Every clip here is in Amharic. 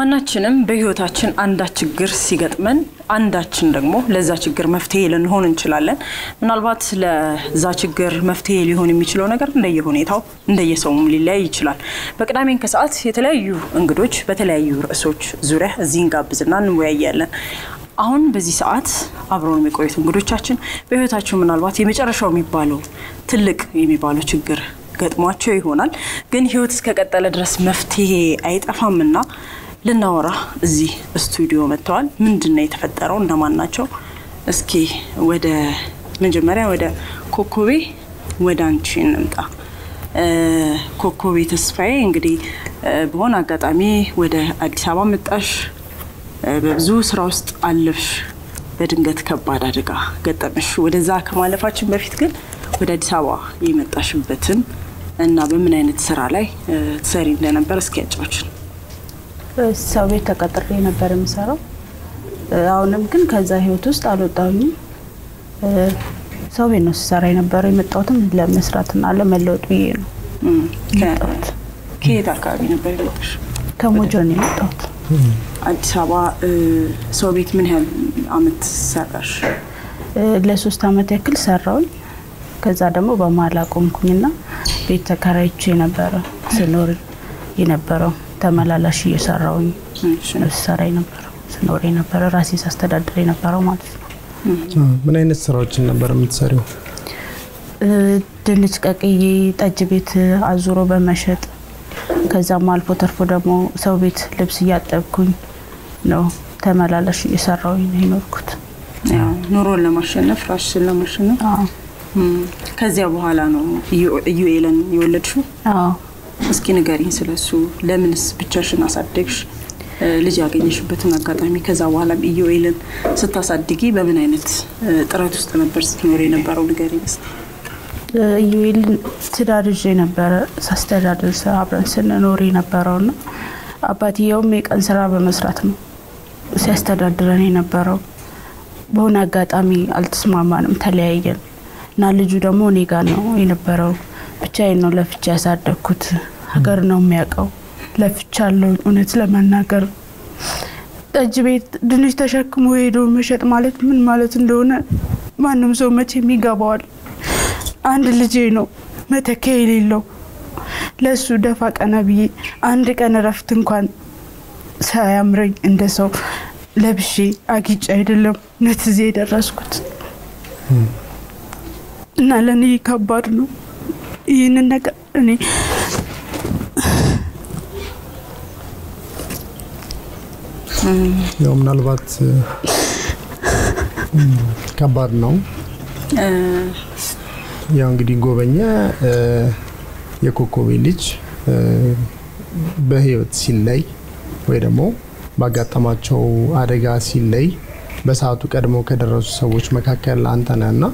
ማናችንም በህይወታችን አንዳች ችግር ሲገጥመን አንዳችን ደግሞ ለዛ ችግር መፍትሄ ልንሆን እንችላለን። ምናልባት ለዛ ችግር መፍትሄ ሊሆን የሚችለው ነገር እንደየሁኔታው እንደየሰውም ሊለያይ ይችላል። በቅዳሜን ከሰዓት የተለያዩ እንግዶች በተለያዩ ርዕሶች ዙሪያ እዚህ እንጋብዝና እንወያያለን። አሁን በዚህ ሰዓት አብረውን የሚቆዩት እንግዶቻችን በህይወታቸው ምናልባት የመጨረሻው የሚባለው ትልቅ የሚባለው ችግር ገጥሟቸው ይሆናል። ግን ህይወት እስከቀጠለ ድረስ መፍትሄ አይጠፋምና ልናወራ እዚህ ስቱዲዮ መጥተዋል። ምንድን ነው የተፈጠረው? እነማን ናቸው? እስኪ ወደ መጀመሪያ ወደ ኮኮቤ ወደ አንቺ እንምጣ። ኮኮቤ ተስፋዬ እንግዲህ በሆነ አጋጣሚ ወደ አዲስ አበባ መጣሽ፣ በብዙ ስራ ውስጥ አለፍሽ፣ በድንገት ከባድ አደጋ ገጠመሽ። ወደዛ ከማለፋችን በፊት ግን ወደ አዲስ አበባ የመጣሽበትን እና በምን አይነት ስራ ላይ ትሰሪ እንደነበር እስኪ ያጫዎችን። ሰው ቤት ተቀጥሬ ነበር የምሰራው። አሁንም ግን ከዛ ህይወት ውስጥ አልወጣሁኝም። ሰው ቤት ነው ስሰራ የነበረው። የመጣሁትም ለመስራትና ለመለወጥ ብዬ ነው የመጣሁት። ከየት አካባቢ ነበር የመጣሽ? ከሞጆ ነው የመጣሁት። አዲስ አበባ ሰው ቤት ምን ያህል አመት ሰራሽ? ለሶስት አመት ያክል ሰራውኝ። ከዛ ደግሞ በመሀል አቆምኩኝና ቤት ተከራይቼ ነበረ ስኖር የነበረው ተመላላሽ እየሰራውኝ ስሰራ የነበረው ስኖር የነበረ ራሴ ሳስተዳድር የነበረው ማለት ነው። ምን አይነት ስራዎችን ነበር የምትሰሪው? ድንች ቀቅዬ ጠጅ ቤት አዙሮ በመሸጥ ከዛም አልፎ ተርፎ ደግሞ ሰው ቤት ልብስ እያጠብኩኝ ነው ተመላላሽ እየሰራውኝ ነው የኖርኩት። ኑሮን ለማሸነፍ ራስሽን ለማሸነፍ ከዚያ በኋላ ነው ኢዩኤልን የወለድሽው? አዎ እስኪ ንገሪኝ ስለሱ። ለምንስ ብቻሽን አሳደግሽ? ልጅ ያገኘሽበትን አጋጣሚ፣ ከዛ በኋላም ኢዩኤልን ስታሳድጊ በምን አይነት ጥረት ውስጥ ነበር ስትኖር የነበረው? ንገሪኝ እስኪ። ኢዩኤልን ትዳር ይዤ ነበረ ሳስተዳድር አብረን ስንኖር የነበረውና አባትየውም የቀን ስራ በመስራት ነው ሲያስተዳድረን የነበረው። በሆነ አጋጣሚ አልተስማማንም፣ ተለያየን እና ልጁ ደግሞ እኔ ጋር ነው የነበረው። ብቻዬን ነው ለፍቻ ያሳደግኩት። ሀገር ነው የሚያውቀው። ለፍቻለሁ። እውነት ለመናገር ጠጅ ቤት ድንች ተሸክሞ ሄዶ መሸጥ ማለት ምን ማለት እንደሆነ ማንም ሰው መቼም ይገባዋል። አንድ ልጄ ነው መተኪያ የሌለው ለእሱ ደፋ ቀና ብዬ አንድ ቀን እረፍት እንኳን ሳያምረኝ እንደ ሰው ለብሼ አጊጬ አይደለም እውነት እዚህ የደረስኩት እና ለእኔ ከባድ ነው። ይህንን ነገር እኔ ያው ምናልባት ከባድ ነው። ያው እንግዲህ ጎበኘ የኮኮቤ ልጅ በህይወት ሲለይ ወይ ደግሞ ባጋጠማቸው አደጋ ሲለይ በሰዓቱ ቀድሞ ከደረሱ ሰዎች መካከል አንተ ነህ እና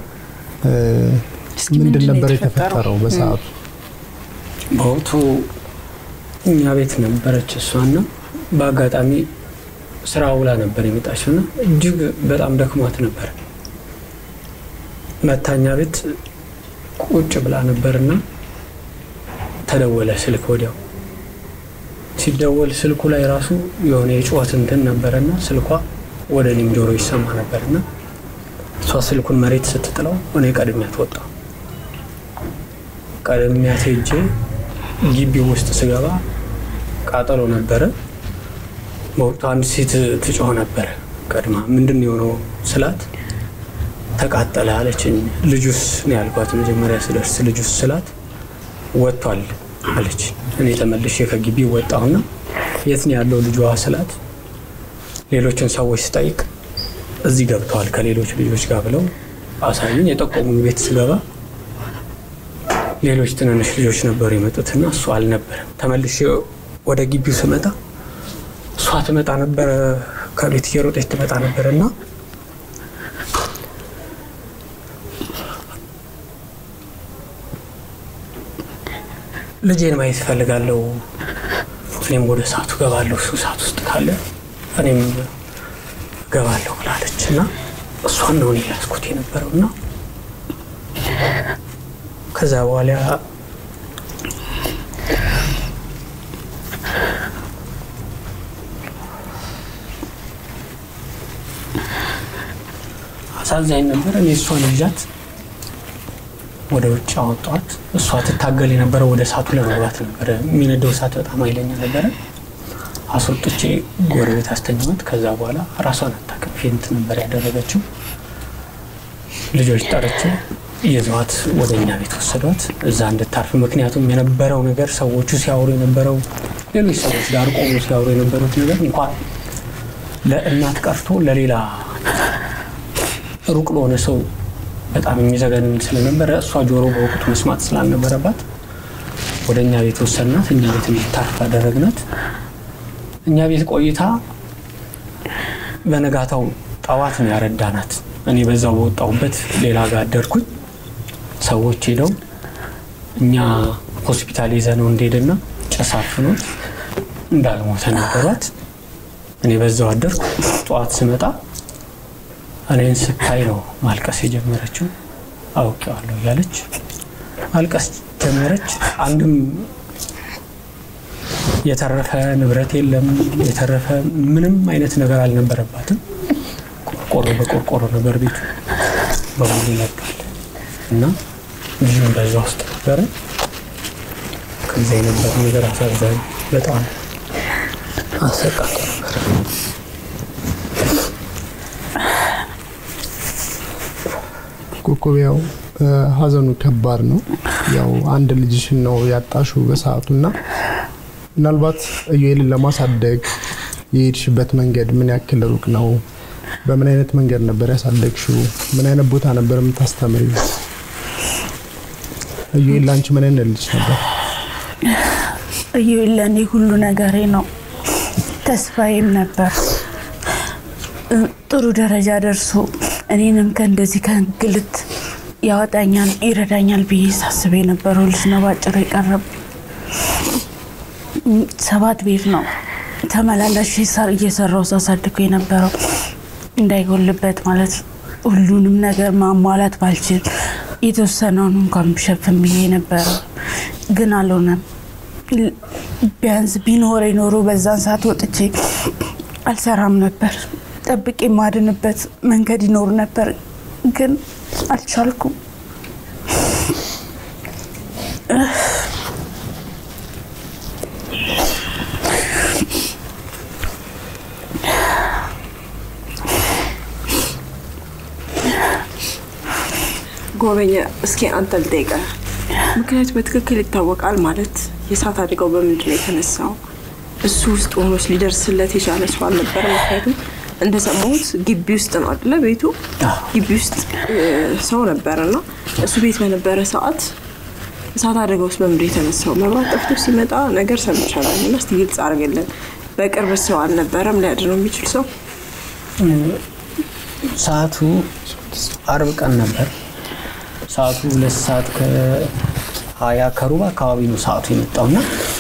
ምንድን ነበር የተፈጠረው በሰዓቱ? በወቅቱ እኛ ቤት ነበረች እሷና በአጋጣሚ ስራ ውላ ነበር የመጣችውና እጅግ በጣም ደክሟት ነበር። መታኛ ቤት ቁጭ ብላ ነበርና ተደወለ ስልክ። ወዲያው ሲደወል ስልኩ ላይ ራሱ የሆነ የጩኸት እንትን ነበረና ስልኳ ወደ እኔም ጆሮ ይሰማ ነበርና እሷ ስልኩን መሬት ስትጥለው እኔ ቀድሚያት ወጣሁ። ቀድሚያት ሄጄ ግቢው ውስጥ ስገባ ቃጠሎ ነበረ። በወቅቱ አንድ ሴት ትጮህ ነበረ ቀድማ። ምንድን ነው የሆነው ስላት ተቃጠለ አለችኝ። ልጁስ ነው ያልኳት መጀመሪያ ስደርስ ልጁስ ስላት ወጥቷል አለች። እኔ ተመልሼ ከግቢ ወጣሁና የት ነው ያለው ልጇ ስላት ሌሎችን ሰዎች ስጠይቅ እዚህ ገብተዋል ከሌሎች ልጆች ጋር ብለው አሳዩኝ። የጠቆሙኝ ቤት ስገባ ሌሎች ትንንሽ ልጆች ነበሩ የመጡትና እሱ አልነበረም። ተመልሼ ወደ ግቢው ስመጣ እሷ ትመጣ ነበረ፣ ከቤት እየሮጠች ትመጣ ነበር እና ልጄን ማየት እፈልጋለሁ፣ እኔም ወደ እሳቱ ገባለሁ፣ እሱ እሳት ውስጥ ካለ እኔም ገባለሁ ብላለች እና እሷን ነው እኔ ያዝኩት የነበረው እና ከዛ በኋላ አሳዛኝ ነበር። እኔ እሷን ይዣት ወደ ውጭ አወጣኋት። እሷ ትታገል የነበረው ወደ እሳቱ ለመግባት ነበረ። የሚነደው እሳት በጣም ኃይለኛ ነበረ። አስወጥቼ ጎረቤት አስተኛት። ከዛ በኋላ ራሷን አታውቅም፣ ፌንት ነበር ያደረገችው። ልጆች ጠርቼ ይዘዋት ወደ እኛ ቤት ወሰዷት እዛ እንድታርፍ። ምክንያቱም የነበረው ነገር ሰዎቹ ሲያወሩ የነበረው ሌሎች ሰዎች ጋር ቆሞ ሲያወሩ የነበሩት ነገር እንኳን ለእናት ቀርቶ ለሌላ ሩቅ ለሆነ ሰው በጣም የሚዘገንን ስለነበረ እሷ ጆሮ በወቅቱ መስማት ስላልነበረባት ወደ እኛ ቤት ወሰድናት። እኛ ቤት እንድታርፍ አደረግናት። እኛ ቤት ቆይታ በነጋታው ጠዋት ነው ያረዳናት። እኔ በዛው በወጣሁበት ሌላ ጋር አደርኩኝ። ሰዎች ሄደው እኛ ሆስፒታል ይዘነው እንደሄደና ጭስ አፍኖት እንዳልሞተ ነገሯት። እኔ በዛው አደርኩ። ጠዋት ስመጣ እኔን ስታይ ነው ማልቀስ የጀመረችው። አውቄዋለሁ እያለች ማልቀስ ጀመረች። አንድም የተረፈ ንብረት የለም፣ የተረፈ ምንም አይነት ነገር አልነበረባትም። ቆርቆሮ በቆርቆሮ ነበር ቤቱ በሙሉ ይነጋል እና ልጁም በዛ ውስጥ ነበረ። ከዛ የነበረ ነገር አሳዛኝ፣ በጣም አሰቃቂ ነበር። ኮከብ ያው ሀዘኑ ከባድ ነው። ያው አንድ ልጅሽን ነው ያጣሹ በሰዓቱ እና ምናልባት ኢዩኤልን ለማሳደግ የሄድሽበት መንገድ ምን ያክል ሩቅ ነው? በምን አይነት መንገድ ነበር ያሳደግሽው? ምን አይነት ቦታ ነበር የምታስተምሪው? ኢዩኤል ለአንቺ ምን አይነት ልጅ ነበር? ኢዩኤል ለእኔ ሁሉ ነገሬ ነው፣ ተስፋዬም ነበር። ጥሩ ደረጃ ደርሶ እኔንም ከእንደዚህ ከእንግልት ያወጣኛል ይረዳኛል ብዬ ሳስብ የነበረው ልጅ ነው። ባጭሩ የቀረብ ሰባት ቤት ነው ተመላላሽ እየሰራው ሳሳድገው የነበረው እንዳይጎልበት ማለት ሁሉንም ነገር ማሟላት ባልችል የተወሰነውን እንኳን ብሸፍን ብዬ ነበረው፣ ግን አልሆነም። ቢያንስ ቢኖረ ኖሮ በዛን ሰዓት ወጥቼ አልሰራም ነበር። ጠብቄ የማድንበት መንገድ ይኖር ነበር፣ ግን አልቻልኩም። ጎበኘ፣ እስኪ አንተ ልጠይቅህ። ምክንያቱ በትክክል ይታወቃል ማለት የእሳት አደጋው በምንድን ነው የተነሳው? እሱ ውስጥ ሆኖስ ሊደርስለት የቻለ ሰው አልነበረ? ምክንያቱም እንደሰማሁት ግቢ ውስጥ ነው አይደለ? ቤቱ ግቢ ውስጥ ሰው ነበረ እና እሱ ቤት በነበረ ሰዓት እሳት አደጋ ውስጥ በምንድን ነው የተነሳው? መብራት ጠፍቶ ሲመጣ ነገር ሰምቻለሁ እና እስቲ ግልጽ አድርግልን። በቅርብ ሰው አልነበረም ሊያድነው የሚችል ሰው? ሰዓቱ አርብ ቀን ነበር። ሰዓቱ ሁለት ሰዓት ከሀያ ከሩብ አካባቢ ነው ሰዓቱ የመጣውና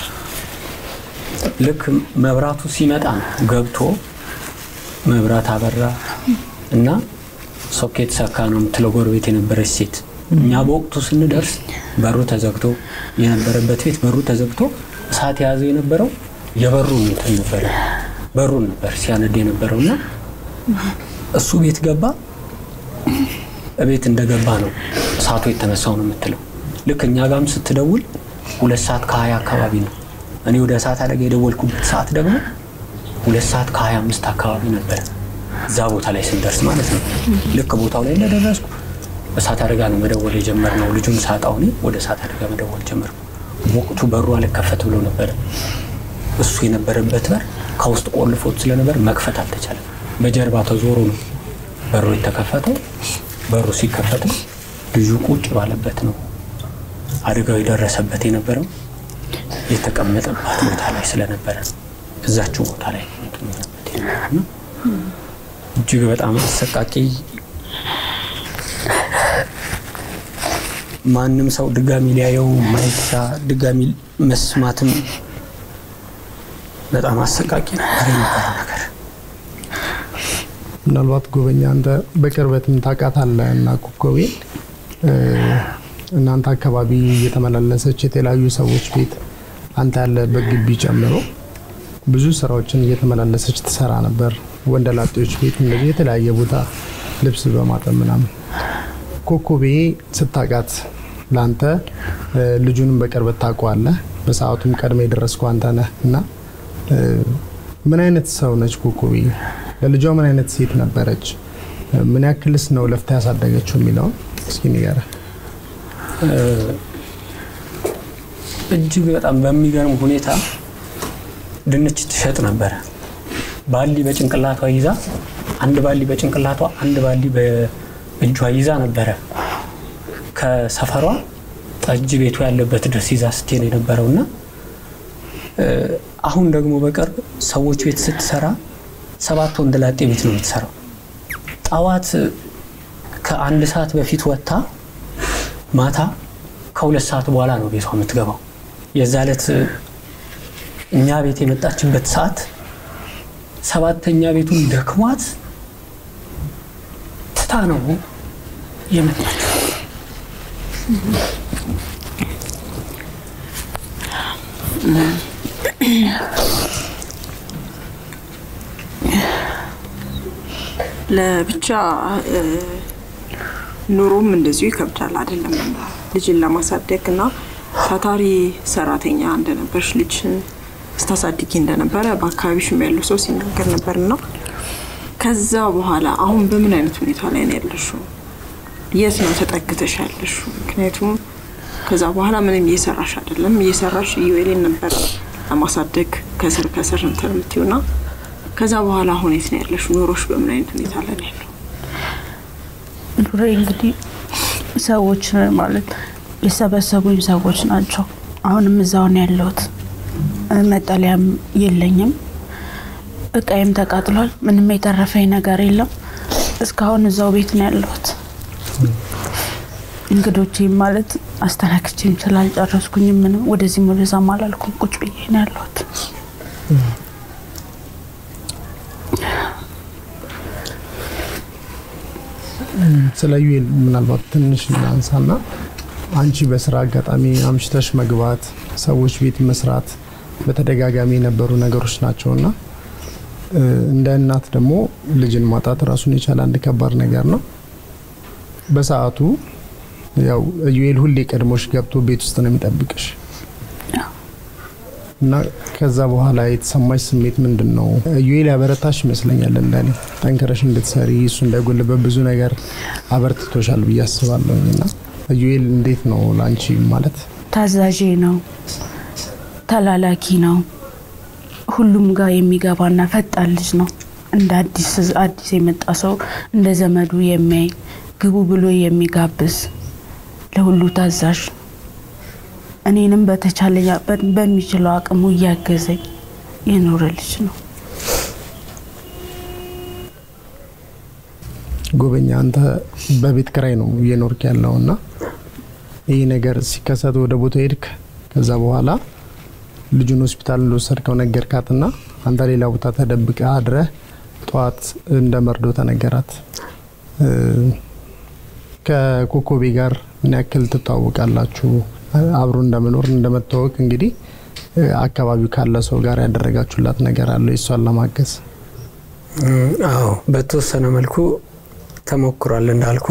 ልክ መብራቱ ሲመጣ ነው ገብቶ መብራት አበራ እና ሶኬት ሰካ ነው የምትለው ጎረቤት የነበረች ሴት። እኛ በወቅቱ ስንደርስ በሩ ተዘግቶ የነበረበት ቤት በሩ ተዘግቶ እሳት የያዘው የነበረው የበሩ እንትን ነበረ በሩን ነበር ሲያነድ የነበረው እና እሱ ቤት ገባ። እቤት እንደገባ ነው እሳቱ የተነሳው ነው የምትለው። ልክ እኛ ጋም ስትደውል ሁለት ሰዓት ከሀያ አካባቢ ነው። እኔ ወደ እሳት አደጋ የደወልኩበት ሰዓት ደግሞ ሁለት ሰዓት ከሀያ አምስት አካባቢ ነበረ እዛ ቦታ ላይ ስንደርስ ማለት ነው። ልክ ቦታው ላይ እንደደረስኩ እሳት አደጋ ነው መደወል የጀመርነው። ልጁን ሳጣው እኔ ወደ እሳት አደጋ መደወል ጀመርኩ። ወቅቱ በሩ አልከፈት ብሎ ነበረ። እሱ የነበረበት በር ከውስጥ ቆልፎት ስለነበር መክፈት አልተቻለም። በጀርባ ተዞሮ ነው በሩ የተከፈተው። በሩ ሲከፈትም ልጁ ቁጭ ባለበት ነው አደጋው የደረሰበት የነበረው የተቀመጠባት ቦታ ላይ ስለነበረ ነው። እዛችው ቦታ ላይ እንትን የሆነበት የነበረው እና እጅግ በጣም አሰቃቂ ማንም ሰው ድጋሚ ሊያየው ማይሻ ድጋሚ መስማትም በጣም አሰቃቂ ነበር የነበረው ነገር። ምናልባት ጎበኛ አንተ በቅርበትም ታውቃታለህ እና ኮከቤን እናንተ አካባቢ እየተመላለሰች የተለያዩ ሰዎች ቤት አንተ ያለበት ግቢ ጨምሮ ብዙ ስራዎችን እየተመላለሰች ትሰራ ነበር። ወንደላጤዎች ቤት እንደዚህ የተለያየ ቦታ ልብስ በማጠብ ምናምን። ኮኮቤ ስታውቃት ለአንተ እ፣ ልጁንም በቅርበት ታውቀዋለህ። በሰዓቱም ቀድመ የደረስከው አንተ ነህ እና እ፣ ምን አይነት ሰው ነች ኮኮቤ? ለልጇ ምን አይነት ሴት ነበረች? እ፣ ምን ያክልስ ነው ለፍታ ያሳደገችው የሚለውን እስኪ ንገረን። እጅግ በጣም በሚገርም ሁኔታ ድንች ትሸጥ ነበረ። ባሊ በጭንቅላቷ ይዛ አንድ ባሊ በጭንቅላቷ አንድ ባሊ በእጇ ይዛ ነበረ ከሰፈሯ ጠጅ ቤቱ ያለበት ድረስ ይዛ ስትሄድ የነበረው እና እ፣ አሁን ደግሞ በቅርብ ሰዎች ቤት ስትሰራ ሰባት ወንድ ላጤ ቤት ነው የምትሰራው። ጠዋት ከአንድ ሰዓት በፊት ወጥታ ማታ ከሁለት ሰዓት በኋላ ነው ቤቷ የምትገባው። የዛ ዕለት እኛ ቤት የመጣችበት ሰዓት ሰባተኛ ቤቱን ደክሟት ትታ ነው የመጣችው። ለብቻ እ፣ ኑሮም እንደዚሁ ይከብዳል አይደለም? ልጅን ለማሳደግ እና ታታሪ ሰራተኛ እንደነበርሽ ልጅን ስታሳድጊ እንደነበረ በአካባቢሽም ያለው ሰው ሲናገር ነበር እና ከዛ በኋላ አሁን በምን አይነት ሁኔታ ላይ ነው ያለሽው? የት ነው ተጠግተሽ ያለሽው? ምክንያቱም ከዛ በኋላ ምንም እየሰራሽ አይደለም። እየሰራሽ ኢዩኤልን ነበር ለማሳደግ ከስር ከስር እንትን የምትይው እና ከዛ በኋላ አሁን የት ነው ያለሽው? ኑሮሽ በምን አይነት ሁኔታ ላይ ነው ያለው? ኑሬ እንግዲህ ሰዎች ማለት የሰበሰቡኝ ሰዎች ናቸው። አሁንም እዛው ነው ያለሁት። መጠለያም የለኝም። እቃዬም ተቃጥሏል። ምንም የተረፈኝ ነገር የለም። እስካሁን እዛው ቤት ነው ያለሁት። እንግዶቼም ማለት አስተናክቼም ስላልጨረስኩኝም ምንም ወደዚህም ወደዛም አላልኩም። ቁጭ ብዬ ነው ያለሁት። ስለ ዩኤል ምናልባት ትንሽ እናንሳና አንቺ በስራ አጋጣሚ አምሽተሽ መግባት፣ ሰዎች ቤት መስራት በተደጋጋሚ የነበሩ ነገሮች ናቸውና እ፣ እንደ እናት ደግሞ ልጅን ማጣት ራሱን የቻለ አንድ ከባድ ነገር ነው። በሰዓቱ ያው ዩኤል ሁሌ ቀድሞሽ ገብቶ ቤት ውስጥ ነው የሚጠብቅሽ እና ከዛ በኋላ የተሰማሽ ስሜት ምንድን ነው? ዩኤል ያበረታሽ ይመስለኛል። እንደኔ ጠንክረሽ እንድትሰሪ እሱ እንዳይጎልበት ብዙ ነገር አበርትቶሻል ብዬ አስባለሁኝ። እና ዩኤል እንዴት ነው ለአንቺ ማለት ታዛዤ ነው፣ ተላላኪ ነው፣ ሁሉም ጋር የሚገባና ፈጣን ልጅ ነው። እንደ አዲስ አዲስ የመጣ ሰው እንደ ዘመዱ የሚያይ ግቡ ብሎ የሚጋብዝ ለሁሉ ታዛዥ እኔንም በተቻለኝ በ- በሚችለው አቅሙ እያገዘኝ የኖረ ልጅ ነው። ጎበኛ አንተ በቤት ክራይ ነው እየኖርክ ያለው እና ይህ ነገር ሲከሰት ወደ ቦታ ሄድክ። ከዛ በኋላ ልጁን ሆስፒታል እንደወሰድከው ነገርካትና አንተ ሌላ ቦታ ተደብቀ አድረህ ጠዋት እንደ መርዶ ተነገራት። እ፣ ከኮኮቤ ጋር ምን ያክል ትተዋወቃላችሁ? አብሮ እንደመኖር እንደመታወቅ እንግዲህ እ፣ አካባቢው ካለ ሰው ጋር ያደረጋችሁላት ነገር አለ የሷን ለማገዝ? አዎ በተወሰነ መልኩ ተሞክሯል። እንዳልኩ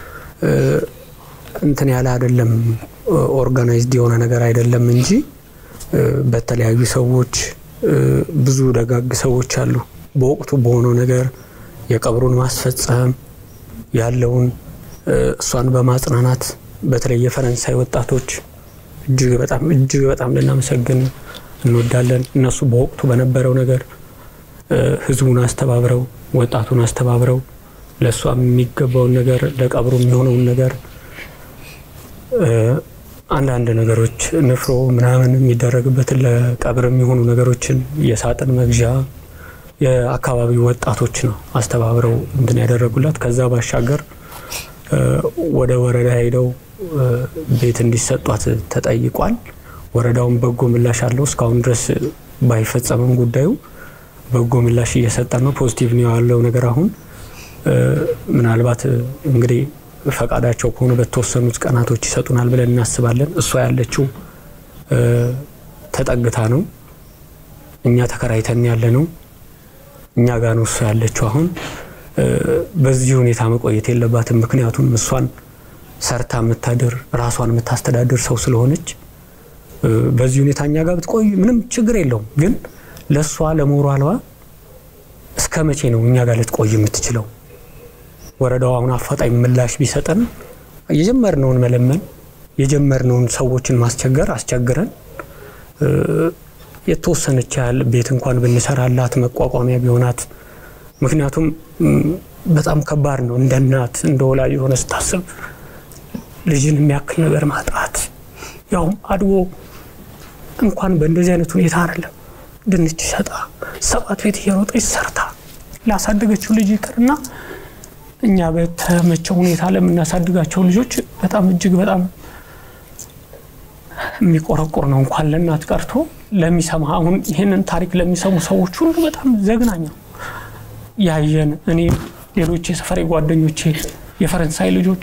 እንትን ያለ አይደለም፣ ኦርጋናይዝድ የሆነ ነገር አይደለም እንጂ እ፣ በተለያዩ ሰዎች እ፣ ብዙ ደጋግ ሰዎች አሉ። በወቅቱ በሆነው ነገር የቀብሩን ማስፈጸም ያለውን እ፣ እሷን በማጽናናት በተለይ የፈረንሳይ ወጣቶች እጅግ በጣም እጅግ በጣም ልናመሰግን እንወዳለን። እነሱ በወቅቱ በነበረው ነገር እ፣ ህዝቡን አስተባብረው ወጣቱን አስተባብረው ለእሷ የሚገባውን ነገር ለቀብሩ የሚሆነውን ነገር እ፣ አንዳንድ ነገሮች ንፍሮ ምናምን የሚደረግበትን ለቀብር የሚሆኑ ነገሮችን የሳጥን መግዣ የአካባቢው ወጣቶች ነው አስተባብረው እንትን ያደረጉላት። ከዛ ባሻገር እ፣ ወደ ወረዳ ሄደው እ፣ ቤት እንዲሰጧት ተጠይቋል። ወረዳውን በጎ ምላሽ አለው። እስካሁን ድረስ ባይፈጸምም ጉዳዩ በጎ ምላሽ እየሰጠን ነው። ፖዚቲቭ ነው ያለው ነገር አሁን እ፣ ምናልባት እ፣ እንግዲህ ፈቃዳቸው ከሆነ በተወሰኑት ቀናቶች ይሰጡናል ብለን እናስባለን። እሷ ያለችው እ፣ ተጠግታ ነው። እኛ ተከራይተን ያለ ነው። እኛ ጋር ነው እሷ ያለችው አሁን በዚህ ሁኔታ መቆየት የለባትም። ምክንያቱም እሷን ሰርታ የምታድር ራሷን የምታስተዳድር ሰው ስለሆነች በዚህ ሁኔታ እኛ ጋር ብትቆይ ምንም ችግር የለውም። ግን ለእሷ ለሞራሏ እስከ መቼ ነው እኛ ጋር ልትቆይ የምትችለው? ወረዳው አሁን አፋጣኝ ምላሽ ቢሰጠን የጀመርነውን መለመን የጀመርነውን ሰዎችን ማስቸገር አስቸግረን የተወሰነች ያህል ቤት እንኳን ብንሰራላት መቋቋሚያ ቢሆናት። ምክንያቱም በጣም ከባድ ነው እንደ እናት እንደ ወላጅ የሆነ ስታስብ ልጅን የሚያክል ነገር ማጣት ያውም አድጎ እንኳን በእንደዚህ አይነት ሁኔታ አይደለም ድንች ሸጣ ሰባት ቤት እየሮጠች ሰርታ ላሳደገችው ልጅ ይቅርና እኛ በተመቸው ሁኔታ ለምናሳድጋቸው ልጆች በጣም እጅግ በጣም የሚቆረቁር ነው። እንኳን ለእናት ቀርቶ ለሚሰማ አሁን ይህንን ታሪክ ለሚሰሙ ሰዎች ሁሉ በጣም ዘግናኝ ነው። ያየን እኔ፣ ሌሎች የሰፈሬ ጓደኞቼ፣ የፈረንሳይ ልጆች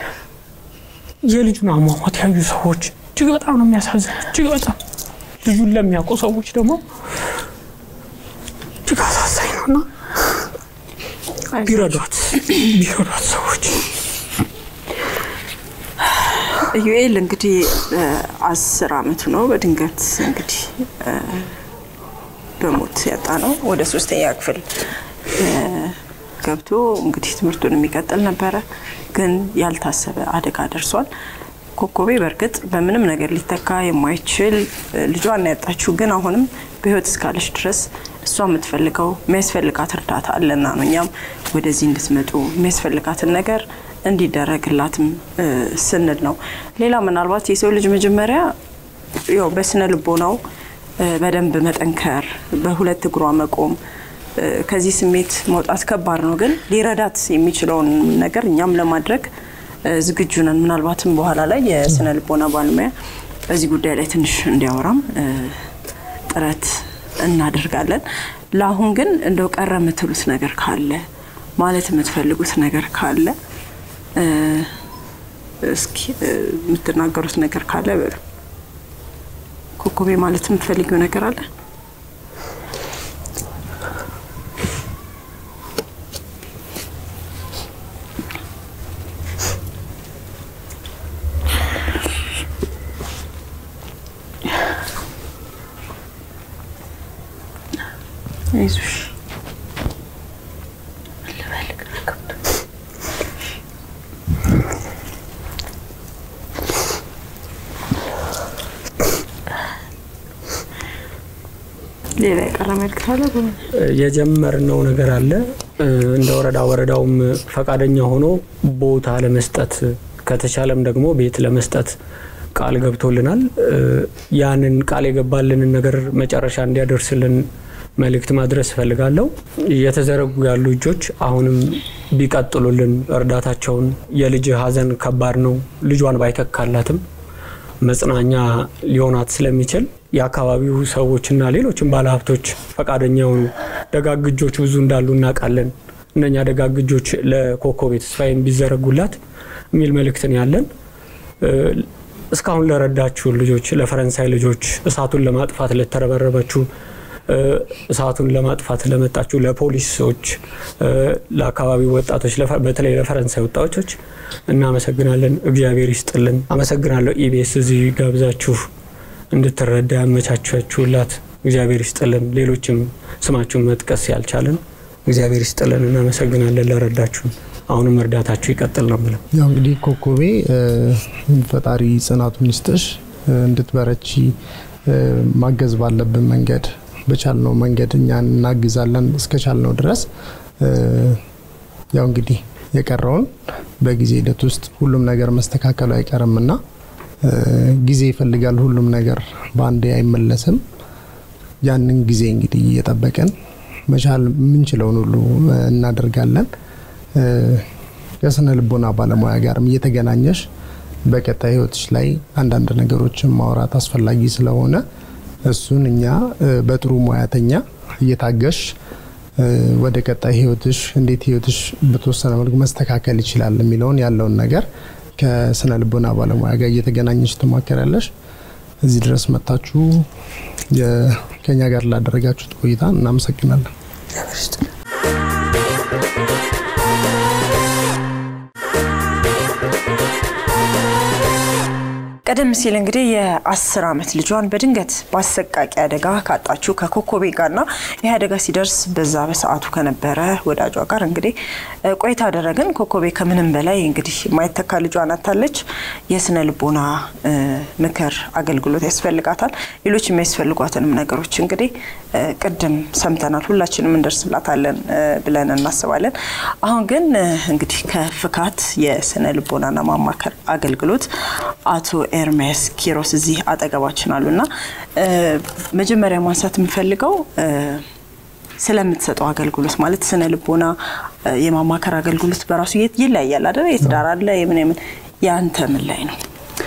የልጁን አሟሟት ያዩ ሰዎች እጅግ በጣም ነው የሚያሳዝን። እጅግ በጣም ልጁን ለሚያውቁ ሰዎች ደግሞ እጅግ አሳዛኝ ነው እና ቢረዷት ቢረዷት ሰዎች ኢዩኤል እንግዲህ አስር አመቱ ነው። በድንገት እንግዲህ በሞት ያጣ ነው። ወደ ሶስተኛ ክፍል ገብቶ እንግዲህ ትምህርቱን የሚቀጥል ነበረ፣ ግን ያልታሰበ አደጋ ደርሷል። ኮኮቤ በእርግጥ በምንም ነገር ሊተካ የማይችል ልጇን ያጣችው፣ ግን አሁንም በህይወት እስካለች ድረስ እሷ የምትፈልገው የሚያስፈልጋት እርዳታ አለና ነው እኛም ወደዚህ እንድትመጡ የሚያስፈልጋትን ነገር እንዲደረግላትም ስንል ነው። ሌላ ምናልባት የሰው ልጅ መጀመሪያ ያው በስነ ልቦናው በደንብ መጠንከር፣ በሁለት እግሯ መቆም፣ ከዚህ ስሜት መውጣት ከባድ ነው። ግን ሊረዳት የሚችለውን ነገር እኛም ለማድረግ ዝግጁ ነን። ምናልባትም በኋላ ላይ የስነ ልቦና ባለሙያ በዚህ ጉዳይ ላይ ትንሽ እንዲያወራም ጥረት እናደርጋለን። ለአሁን ግን እንደው ቀረ የምትሉት ነገር ካለ ማለት የምትፈልጉት ነገር ካለ እስኪ የምትናገሩት ነገር ካለ በሉ። ኮኮቤ ማለት የምትፈልጊው ነገር አለ? አይዞሽ ሌላ የቀረ መልዕክት አለ? የጀመርነው ነገር አለ እንደ ወረዳ ወረዳውም ፈቃደኛ ሆኖ ቦታ ለመስጠት ከተቻለም ደግሞ ቤት ለመስጠት ቃል ገብቶልናል። ያንን ቃል የገባልንን ነገር መጨረሻ እንዲያደርስልን መልእክት ማድረስ እፈልጋለሁ። እየተዘረጉ ያሉ እጆች አሁንም ቢቀጥሉልን እርዳታቸውን። የልጅ ሀዘን ከባድ ነው። ልጇን ባይተካላትም መጽናኛ ሊሆናት ስለሚችል የአካባቢው ሰዎችና ሌሎችም ባለሀብቶች ፈቃደኛ የሆኑ ደጋግ እጆች ብዙ እንዳሉ እናውቃለን። እነኛ ደጋግ እጆች ለኮኮቤ ተስፋዬም ቢዘረጉላት የሚል መልእክትን ያለን እስካሁን ለረዳችሁ ልጆች፣ ለፈረንሳይ ልጆች እሳቱን ለማጥፋት ለተረበረበችሁ እሳቱን ለማጥፋት ለመጣችሁ ለፖሊሶች፣ ለአካባቢው ወጣቶች፣ በተለይ ለፈረንሳይ ወጣቶች እናመሰግናለን። እግዚአብሔር ይስጥልን። አመሰግናለሁ። ኢቢኤስ እዚህ ጋብዛችሁ እንድትረዳ ያመቻቻችሁላት እግዚአብሔር ይስጥልን። ሌሎችም ስማችሁን መጥቀስ ያልቻለን እግዚአብሔር ይስጥልን። እናመሰግናለን ለረዳችሁን። አሁንም እርዳታችሁ ይቀጥል ነው የምለው። ያው እንግዲህ ኮኮቤ ፈጣሪ ጽናቱን ይስጥሽ፣ እንድትበረቺ ማገዝ ባለብን መንገድ በቻልነው መንገድ እኛ እናግዛለን እስከቻልነው ድረስ። ያው እንግዲህ የቀረውን በጊዜ ሂደት ውስጥ ሁሉም ነገር መስተካከሉ አይቀርምና ጊዜ ይፈልጋል። ሁሉም ነገር በአንዴ አይመለስም። ያንን ጊዜ እንግዲህ እየጠበቀን መቻል የምንችለውን ሁሉ እናደርጋለን። ከስነ ልቦና ባለሙያ ጋርም እየተገናኘሽ በቀጣይ ህይወትሽ ላይ አንዳንድ ነገሮችን ማውራት አስፈላጊ ስለሆነ እሱን እኛ በጥሩ ሙያተኛ እየታገሽ ወደ ቀጣይ ህይወትሽ እንዴት ህይወትሽ በተወሰነ መልኩ መስተካከል ይችላል የሚለውን ያለውን ነገር ከስነ ልቦና ባለሙያ ጋር እየተገናኘሽ ትማከራለሽ። እዚህ ድረስ መጥታችሁ ከኛ ጋር ላደረጋችሁት ቆይታ እናመሰግናለን። ቀደም ሲል እንግዲህ የአስር ዓመት ልጇን በድንገት በአሰቃቂ አደጋ ካጣችው ከኮኮቤ ጋርና ይህ አደጋ ሲደርስ በዛ በሰዓቱ ከነበረ ወዳጇ ጋር እንግዲህ ቆይታ አደረግን። ኮኮቤ ከምንም በላይ እንግዲህ የማይተካ ልጇን አታለች። የስነ ልቦና ምክር አገልግሎት ያስፈልጋታል። ሌሎች የሚያስፈልጓትንም ነገሮች እንግዲህ ቅድም ሰምተናል። ሁላችንም እንደርስላታለን ብለን እናስባለን። አሁን ግን እንግዲህ ከፍካት የስነ ልቦናና ማማከር አገልግሎት አቶ ኤርሜስ ኪሮስ እዚህ አጠገባችን አሉና መጀመሪያ ማንሳት የምፈልገው ስለምትሰጠው አገልግሎት ማለት ስነ ልቦና የማማከር አገልግሎት በራሱ ይለያያል አይደል? የትዳር አለ የምን የምን የአንተ ምን ላይ ነው?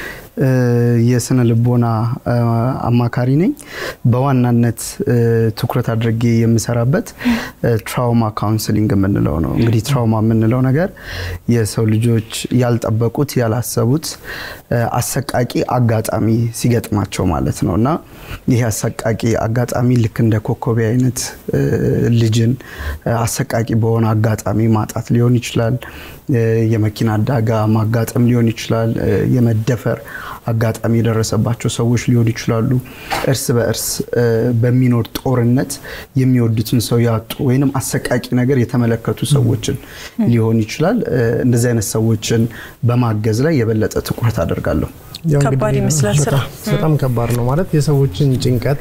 የስነ ልቦና አማካሪ ነኝ። በዋናነት ትኩረት አድርጌ የምሰራበት ትራውማ ካውንስሊንግ የምንለው ነው። እንግዲህ ትራውማ የምንለው ነገር የሰው ልጆች ያልጠበቁት ያላሰቡት አሰቃቂ አጋጣሚ ሲገጥማቸው ማለት ነው እና ይህ አሰቃቂ አጋጣሚ ልክ እንደ ኮኮቤ አይነት ልጅን አሰቃቂ በሆነ አጋጣሚ ማጣት ሊሆን ይችላል። የመኪና አደጋ ማጋጠም ሊሆን ይችላል። የመደፈር አጋጣሚ የደረሰባቸው ሰዎች ሊሆኑ ይችላሉ። እርስ በእርስ በሚኖር ጦርነት የሚወዱትን ሰው ያጡ ወይንም አሰቃቂ ነገር የተመለከቱ ሰዎችን ሊሆን ይችላል። እንደዚህ አይነት ሰዎችን በማገዝ ላይ የበለጠ ትኩረት አደርጋለሁ። ከባድ ይመስላል ስራ በጣም ከባድ ነው ማለት የሰዎችን ጭንቀት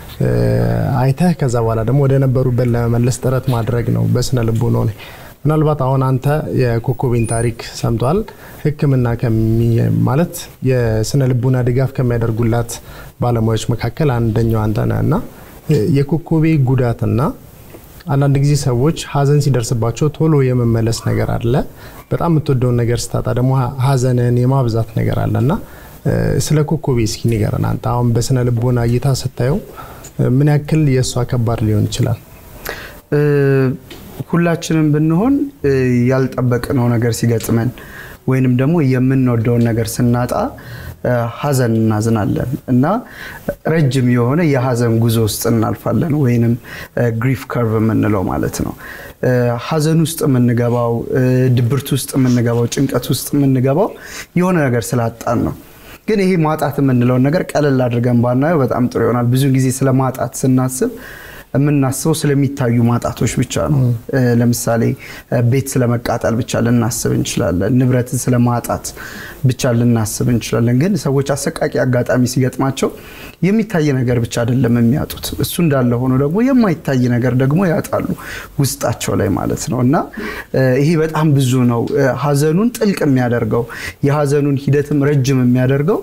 አይተህ ከዛ በኋላ ደግሞ ወደ ነበሩበት ለመመለስ ጥረት ማድረግ ነው በስነ ልቦናው ላይ ምናልባት አሁን አንተ የኮኮቤን ታሪክ ሰምቷል። ሕክምና ማለት የስነ ልቡና ድጋፍ ከሚያደርጉላት ባለሙያዎች መካከል አንደኛው አንተ ነህ እና የኮኮቤ ጉዳትና አንዳንድ ጊዜ ሰዎች ሀዘን ሲደርስባቸው ቶሎ የመመለስ ነገር አለ። በጣም የምትወደውን ነገር ስታጣ ደግሞ ሀዘንን የማብዛት ነገር አለ እና ስለ ኮኮቤ እስኪ ንገረን። አንተ አሁን በስነ ልቦና እይታ ስታየው ምን ያክል የእሷ ከባድ ሊሆን ይችላል? ሁላችንም ብንሆን ያልጠበቅነው ነገር ሲገጥመን ወይንም ደግሞ የምንወደውን ነገር ስናጣ ሀዘን እናዝናለን እና ረጅም የሆነ የሀዘን ጉዞ ውስጥ እናልፋለን፣ ወይንም ግሪፍ ከርቭ የምንለው ማለት ነው። ሀዘን ውስጥ የምንገባው፣ ድብርት ውስጥ የምንገባው፣ ጭንቀት ውስጥ የምንገባው የሆነ ነገር ስላጣን ነው። ግን ይሄ ማጣት የምንለውን ነገር ቀለል አድርገን ባናየው በጣም ጥሩ ይሆናል። ብዙ ጊዜ ስለ ማጣት ስናስብ የምናስበው ስለሚታዩ ማጣቶች ብቻ ነው። ለምሳሌ ቤት ስለመቃጠል ብቻ ልናስብ እንችላለን። ንብረትን ስለማጣት ብቻ ልናስብ እንችላለን። ግን ሰዎች አሰቃቂ አጋጣሚ ሲገጥማቸው የሚታይ ነገር ብቻ አይደለም የሚያጡት። እሱ እንዳለ ሆኖ ደግሞ የማይታይ ነገር ደግሞ ያጣሉ ውስጣቸው ላይ ማለት ነው እና ይሄ በጣም ብዙ ነው ሀዘኑን ጥልቅ የሚያደርገው የሀዘኑን ሂደትም ረጅም የሚያደርገው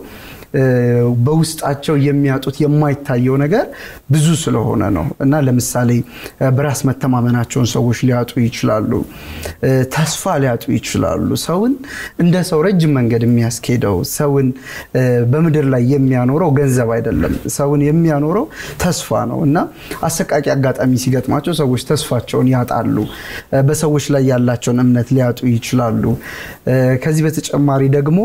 በውስጣቸው የሚያጡት የማይታየው ነገር ብዙ ስለሆነ ነው እና ለምሳሌ በራስ መተማመናቸውን ሰዎች ሊያጡ ይችላሉ። ተስፋ ሊያጡ ይችላሉ። ሰውን እንደ ሰው ረጅም መንገድ የሚያስኬደው ሰውን በምድር ላይ የሚያኖረው ገንዘብ አይደለም። ሰውን የሚያኖረው ተስፋ ነው እና አሰቃቂ አጋጣሚ ሲገጥማቸው ሰዎች ተስፋቸውን ያጣሉ። በሰዎች ላይ ያላቸውን እምነት ሊያጡ ይችላሉ። ከዚህ በተጨማሪ ደግሞ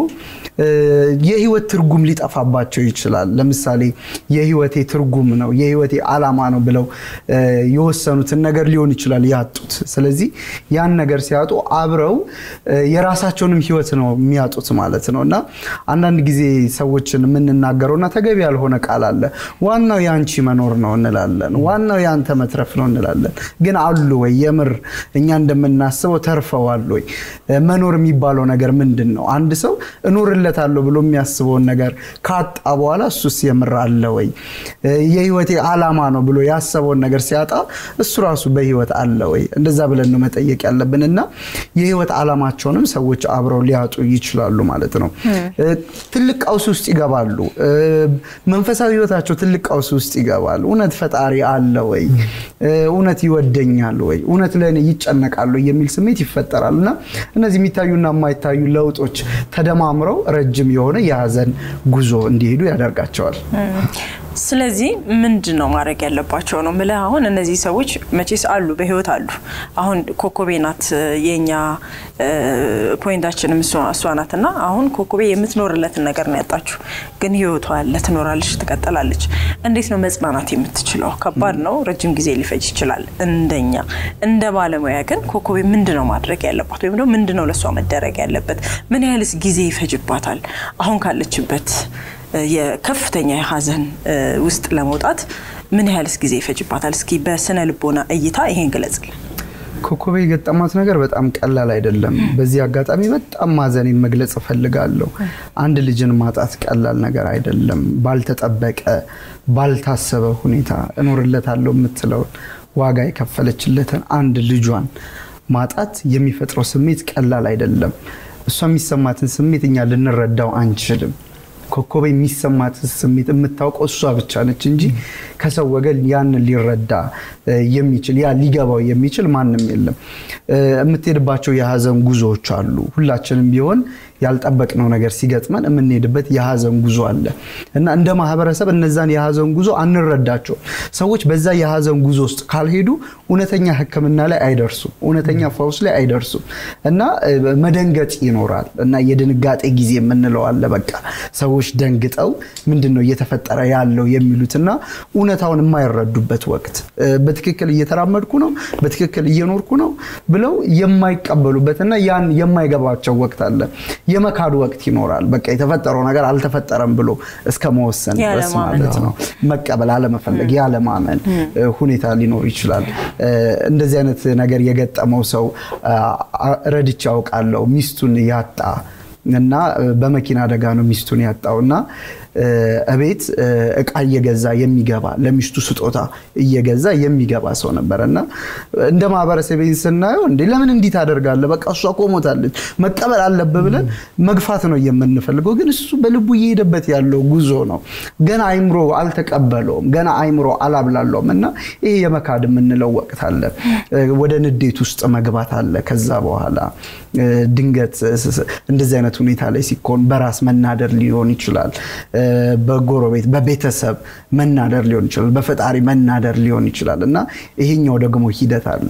የህይወት ትርጉም ሊጠፋባቸው ይችላል። ለምሳሌ የህይወቴ ትርጉም ነው የህይወቴ አላማ ነው ብለው የወሰኑትን ነገር ሊሆን ይችላል ያጡት። ስለዚህ ያን ነገር ሲያጡ አብረው የራሳቸውንም ህይወት ነው የሚያጡት ማለት ነው እና አንዳንድ ጊዜ ሰዎችን የምንናገረውና ተገቢ ያልሆነ ቃል አለ። ዋናው የአንቺ መኖር ነው እንላለን። ዋናው የአንተ መትረፍ ነው እንላለን። ግን አሉ ወይ የምር እኛ እንደምናስበው ተርፈዋል ወይ? መኖር የሚባለው ነገር ምንድን ነው? አንድ ሰው እኖርለታለሁ ብሎ የሚያስበውን ነገር ካጣ በኋላ እሱስ የምር አለ ወይ? የህይወቴ አላማ ነው ብሎ ያሰበውን ነገር ሲያጣ እሱ ራሱ በህይወት አለ ወይ? እንደዛ ብለን ነው መጠየቅ ያለብን እና የህይወት አላማቸውንም ሰዎች አብረው ሊያጡ ይችላሉ ማለት ነው። ትልቅ ቀውስ ውስጥ ይገባሉ። መንፈሳዊ ህይወታቸው ትልቅ ቀውስ ውስጥ ይገባል። እውነት ፈጣሪ አለ ወይ? እውነት ይወደኛል ወይ? እውነት ለእኔ ይጨነቃሉ የሚል ስሜት ይፈጠራል እና እነዚህ የሚታዩና የማይታዩ ለውጦች ተደማምረው ረጅም የሆነ የሀዘን ጉዞ እንዲሄዱ ያደርጋቸዋል። ስለዚህ ምንድን ነው ማድረግ ያለባቸው ነው ምልህ። አሁን እነዚህ ሰዎች መቼስ አሉ በህይወት አሉ። አሁን ኮኮቤ ናት የኛ ፖይንታችንም እሷ ናት እና አሁን ኮኮቤ የምትኖርለትን ነገር ነው ያጣችሁ፣ ግን ህይወቷ አለ፣ ትኖራለች፣ ትቀጥላለች። እንዴት ነው መጽናናት የምትችለው? ከባድ ነው፣ ረጅም ጊዜ ሊፈጅ ይችላል። እንደኛ እንደ ባለሙያ ግን ኮኮቤ ምንድን ነው ማድረግ ያለባት ወይም ደግሞ ምንድን ነው ለእሷ መደረግ ያለበት? ምን ያህልስ ጊዜ ይፈጅባታል አሁን ካለችበት የከፍተኛ የሀዘን ውስጥ ለመውጣት ምን ያህልስ ጊዜ ይፈጅባታል? እስኪ በስነ ልቦና እይታ ይሄን ግለጽልን። ኮኮቤ የገጠማት ነገር በጣም ቀላል አይደለም። በዚህ አጋጣሚ በጣም ማዘኔን መግለጽ እፈልጋለሁ። አንድ ልጅን ማጣት ቀላል ነገር አይደለም። ባልተጠበቀ ባልታሰበ ሁኔታ እኖርለታለሁ የምትለውን ዋጋ የከፈለችለትን አንድ ልጇን ማጣት የሚፈጥረው ስሜት ቀላል አይደለም። እሷ የሚሰማትን ስሜት እኛ ልንረዳው አንችልም። ኮኮቤ የሚሰማት ስሜት የምታውቀው እሷ ብቻ ነች እንጂ ከሰው ወገን ያንን ሊረዳ የሚችል ያ ሊገባው የሚችል ማንም የለም። የምትሄድባቸው የሀዘን ጉዞዎች አሉ። ሁላችንም ቢሆን ያልጠበቅነው ነገር ሲገጥመን የምንሄድበት የሀዘን ጉዞ አለ እና እንደ ማህበረሰብ እነዛን የሀዘን ጉዞ አንረዳቸውም። ሰዎች በዛ የሀዘን ጉዞ ውስጥ ካልሄዱ እውነተኛ ሕክምና ላይ አይደርሱም፣ እውነተኛ ፈውስ ላይ አይደርሱም እና መደንገጥ ይኖራል እና የድንጋጤ ጊዜ የምንለው አለ። በቃ ሰዎች ደንግጠው ምንድን ነው እየተፈጠረ ያለው የሚሉትና እውነታውን የማይረዱበት ወቅት በትክክል እየተራመድኩ ነው፣ በትክክል እየኖርኩ ነው ብለው የማይቀበሉበትና ያን የማይገባቸው ወቅት አለ። የመካዱ ወቅት ይኖራል። በቃ የተፈጠረው ነገር አልተፈጠረም ብሎ እስከ መወሰን ድረስ ማለት ነው። መቀበል አለመፈለግ፣ ያለማመን ሁኔታ ሊኖር ይችላል። እንደዚህ አይነት ነገር የገጠመው ሰው ረድቼ አውቃለሁ። ሚስቱን ያጣ እና በመኪና አደጋ ነው ሚስቱን ያጣው እና እቤት እቃ እየገዛ የሚገባ ለሚስቱ ስጦታ እየገዛ የሚገባ ሰው ነበረ እና እንደ ማህበረሰብ ስናየው እንዴ ለምን እንዲህ ታደርጋለህ? በቃ እሷ እኮ ሞታለች መቀበል አለብህ ብለን መግፋት ነው የምንፈልገው። ግን እሱ በልቡ እየሄደበት ያለው ጉዞ ነው። ገና አይምሮ አልተቀበለውም፣ ገና አይምሮ አላብላለውም እና ይሄ የመካድ የምንለው ወቅት አለ። ወደ ንዴት ውስጥ መግባት አለ። ከዛ በኋላ ድንገት እንደዚህ አይነት ሁኔታ ላይ ሲኮን በራስ መናደር ሊሆን ይችላል። በጎረቤት በቤተሰብ መናደር ሊሆን ይችላል። በፈጣሪ መናደር ሊሆን ይችላል እና ይሄኛው ደግሞ ሂደት አለ።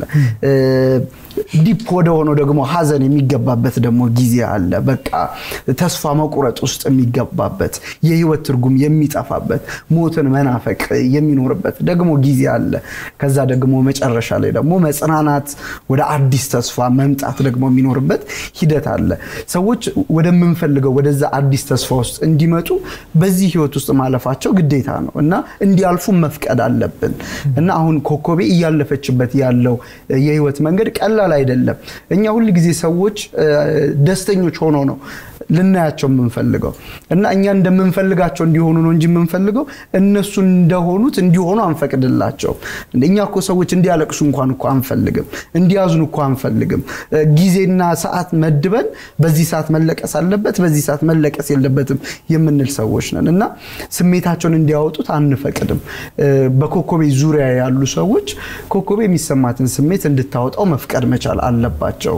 ዲፕ ወደ ሆነው ደግሞ ሀዘን የሚገባበት ደግሞ ጊዜ አለ። በቃ ተስፋ መቁረጥ ውስጥ የሚገባበት የህይወት ትርጉም የሚጠፋበት ሞትን መናፈቅ የሚኖርበት ደግሞ ጊዜ አለ። ከዛ ደግሞ መጨረሻ ላይ ደግሞ መጽናናት ወደ አዲስ ተስፋ መምጣት ደግሞ የሚኖርበት ሂደት አለ። ሰዎች ወደምንፈልገው ወደዛ አዲስ ተስፋ ውስጥ እንዲመጡ በዚህ ህይወት ውስጥ ማለፋቸው ግዴታ ነው እና እንዲያልፉ መፍቀድ አለብን እና አሁን ኮኮቤ እያለፈችበት ያለው የህይወት መንገድ ቀላል አይደለም። እኛ ሁል ጊዜ ሰዎች ደስተኞች ሆነው ነው ልናያቸው የምንፈልገው እና እኛ እንደምንፈልጋቸው እንዲሆኑ ነው እንጂ የምንፈልገው እነሱ እንደሆኑት እንዲሆኑ አንፈቅድላቸውም። እኛ እኮ ሰዎች እንዲያለቅሱ እንኳን እኮ አንፈልግም፣ እንዲያዝኑ እኮ አንፈልግም። ጊዜና ሰዓት መድበን በዚህ ሰዓት መለቀስ አለበት፣ በዚህ ሰዓት መለቀስ የለበትም የምንል ሰዎች ነን እና ስሜታቸውን እንዲያወጡት አንፈቅድም። በኮኮቤ ዙሪያ ያሉ ሰዎች ኮኮቤ የሚሰማትን ስሜት እንድታወጣው መፍቀድ መቻል አለባቸው።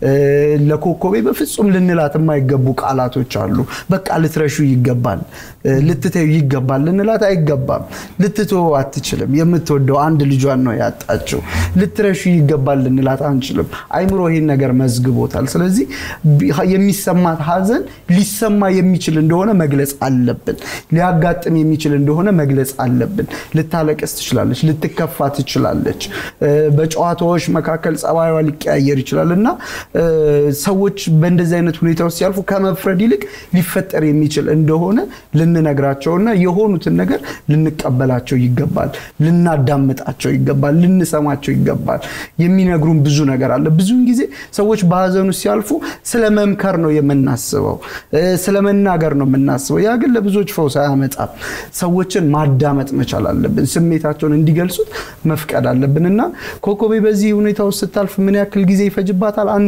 ለኮኮቤ በፍጹም ልንላት የማይገቡ ቃላቶች አሉ። በቃ ልትረሹ ይገባል፣ ልትተዩ ይገባል ልንላት አይገባም። ልትተው አትችልም። የምትወደው አንድ ልጇን ነው ያጣችው። ልትረሹ ይገባል ልንላት አንችልም። አይምሮ ይህን ነገር መዝግቦታል። ስለዚህ የሚሰማት ሀዘን ሊሰማ የሚችል እንደሆነ መግለጽ አለብን። ሊያጋጥም የሚችል እንደሆነ መግለጽ አለብን። ልታለቅስ ትችላለች፣ ልትከፋ ትችላለች። በጨዋታዎች መካከል ጸባይዋ ሊቀያየር ይችላል እና ሰዎች በእንደዚህ አይነት ሁኔታ ውስጥ ሲያልፉ ከመፍረድ ይልቅ ሊፈጠር የሚችል እንደሆነ ልንነግራቸውና የሆኑትን ነገር ልንቀበላቸው ይገባል፣ ልናዳምጣቸው ይገባል፣ ልንሰማቸው ይገባል። የሚነግሩን ብዙ ነገር አለ። ብዙውን ጊዜ ሰዎች በሀዘኑ ሲያልፉ ስለ መምከር ነው የምናስበው፣ ስለ መናገር ነው የምናስበው። ያ ግን ለብዙዎች ፈውስ አያመጣም። ሰዎችን ማዳመጥ መቻል አለብን። ስሜታቸውን እንዲገልጹት መፍቀድ አለብን እና ኮኮቤ በዚህ ሁኔታ ውስጥ ስታልፍ ምን ያክል ጊዜ ይፈጅባታል አናውቅ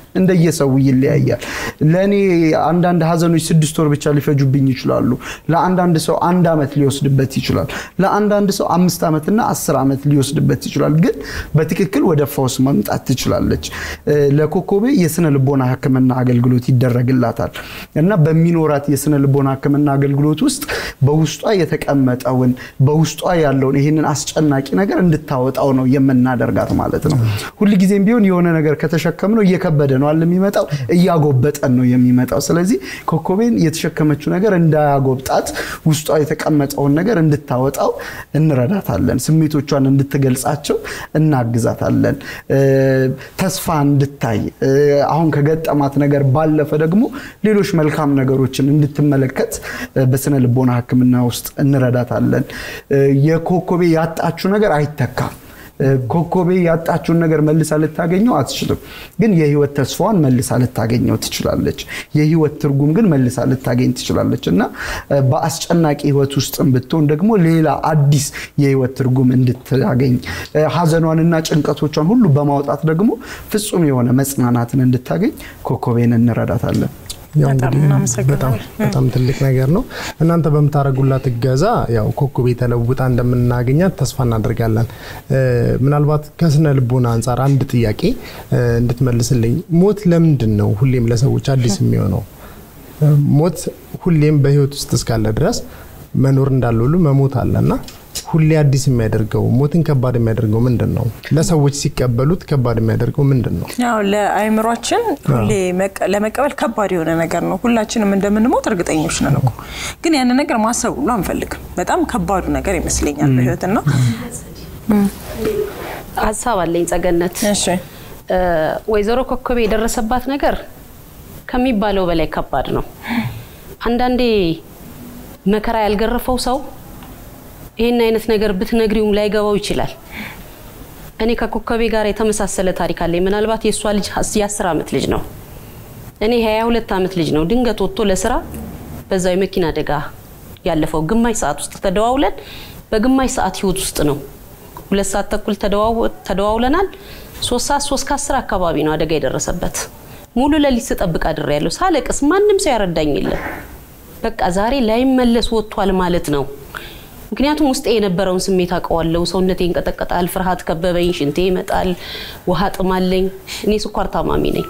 እንደየሰው ይለያያል። ለእኔ አንዳንድ ሀዘኖች ስድስት ወር ብቻ ሊፈጁብኝ ይችላሉ። ለአንዳንድ ሰው አንድ ዓመት ሊወስድበት ይችላል። ለአንዳንድ ሰው አምስት ዓመትና አስር ዓመት ሊወስድበት ይችላል። ግን በትክክል ወደ ፈውስ መምጣት ትችላለች። ለኮኮቤ የስነ ልቦና ሕክምና አገልግሎት ይደረግላታል እና በሚኖራት የስነ ልቦና ሕክምና አገልግሎት ውስጥ በውስጧ የተቀመጠውን በውስጧ ያለውን ይህንን አስጨናቂ ነገር እንድታወጣው ነው የምናደርጋት ማለት ነው። ሁልጊዜም ቢሆን የሆነ ነገር ከተሸከምነው እየከበደ ነው አለ የሚመጣው እያጎበጠን ነው የሚመጣው። ስለዚህ ኮኮቤን የተሸከመችው ነገር እንዳያጎብጣት ውስጧ የተቀመጠውን ነገር እንድታወጣው እንረዳታለን። ስሜቶቿን እንድትገልጻቸው እናግዛታለን። ተስፋ እንድታይ አሁን ከገጠማት ነገር ባለፈ ደግሞ ሌሎች መልካም ነገሮችን እንድትመለከት በስነ ልቦና ሕክምና ውስጥ እንረዳታለን። የኮኮቤ ያጣችው ነገር አይተካም። ኮኮቤ ያጣችውን ነገር መልሳ ልታገኘው አትችልም። ግን የህይወት ተስፋዋን መልሳ ልታገኘው ትችላለች። የህይወት ትርጉም ግን መልሳ ልታገኝ ትችላለች እና በአስጨናቂ ህይወት ውስጥም ብትሆን ደግሞ ሌላ አዲስ የህይወት ትርጉም እንድታገኝ ሀዘኗንና ጭንቀቶቿን ሁሉ በማውጣት ደግሞ ፍጹም የሆነ መጽናናትን እንድታገኝ ኮኮቤን እንረዳታለን። ያው በጣም እንግዲህ እናመሰግናለን። በጣም በጣም ትልቅ ነገር ነው። እናንተ በምታደርጉላት እገዛ ያው ኮኮቤ ተለውጣ እንደምናገኛት ተስፋ እናደርጋለን። እ፣ ምናልባት ከስነ ልቦና አንጻር አንድ ጥያቄ እ፣ እንድትመልስልኝ፣ ሞት ለምንድን ነው ሁሌም ለሰዎች አዲስ የሚሆነው? እ፣ ሞት ሁሌም በህይወት ውስጥ እስካለ ድረስ መኖር እንዳለ ሁሉ መሞት አለና ሁሌ አዲስ የሚያደርገው ሞትን ከባድ የሚያደርገው ምንድን ነው? ለሰዎች ሲቀበሉት ከባድ የሚያደርገው ምንድን ነው? ያው ለአእምሯችን ሁሌ መቀ- ለመቀበል ከባድ የሆነ ነገር ነው። ሁላችንም እንደምንሞት እርግጠኞች ነን እኮ ግን ያንን ነገር ማሰብ ሁሉ አንፈልግም። በጣም ከባዱ ነገር ይመስለኛል በህይወትና ሀሳብ አለኝ ጸገነት። እሺ እ፣ ወይዘሮ ኮከቤ የደረሰባት ነገር ከሚባለው በላይ ከባድ ነው። አንዳንዴ መከራ ያልገረፈው ሰው ይህን አይነት ነገር ብትነግሪውም ላይገባው ይችላል። እኔ ከኮከቤ ጋር የተመሳሰለ ታሪክ አለኝ። ምናልባት የእሷ ልጅ የአስር ዓመት ልጅ ነው። እኔ ሀያ ሁለት ዓመት ልጅ ነው። ድንገት ወጥቶ ለስራ በዛው የመኪና አደጋ ያለፈው ግማሽ ሰዓት ውስጥ ተደዋውለን በግማሽ ሰዓት ህይወት ውስጥ ነው ሁለት ሰዓት ተኩል ተደዋው- ተደዋውለናል። ሶስት ሰዓት ሶስት ከአስር አካባቢ ነው አደጋ የደረሰበት። ሙሉ ሌሊት ስጠብቅ አድሬያለሁ። ሳለቅስ ማንም ሰው ያረዳኝ የለም። በቃ ዛሬ ላይመለስ ወጥቷል ማለት ነው። ምክንያቱም ውስጤ የነበረውን ስሜት አውቀዋለሁ። ሰውነቴ ይንቀጠቀጣል፣ ፍርሃት ከበበኝ፣ ሽንቴ ይመጣል፣ ውሃ ጥማለኝ። እኔ ስኳር ታማሚ ነኝ።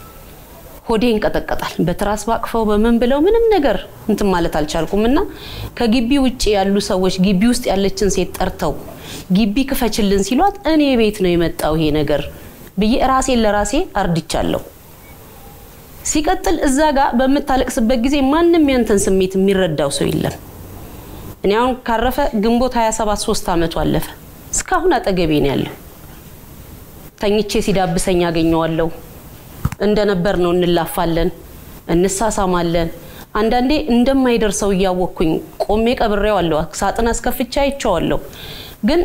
ሆዴ ይንቀጠቀጣል። በትራስ ባቅፈው በምን ብለው ምንም ነገር እንትን ማለት አልቻልኩም እና ከግቢ ውጭ ያሉ ሰዎች ግቢ ውስጥ ያለችን ሴት ጠርተው ግቢ ክፈችልን ሲሏት እኔ ቤት ነው የመጣው ይሄ ነገር ብዬ ራሴን ለራሴ አርድቻለሁ። ሲቀጥል እዛ ጋር በምታለቅስበት ጊዜ ማንም ያንተን ስሜት የሚረዳው ሰው የለም። እኔ አሁን ካረፈ ግንቦት 27 ሶስት ዓመቱ አለፈ። እስካሁን አጠገቤ ነው ያለው። ተኝቼ ሲዳብሰኝ አገኘዋለሁ። እንደነበር ነው እንላፋለን፣ እንሳሳማለን። አንዳንዴ እንደማይደርሰው እያወቅኩኝ ቆሜ ቀብሬዋለሁ። ሳጥን አስከፍቼ አይቼዋለሁ። ግን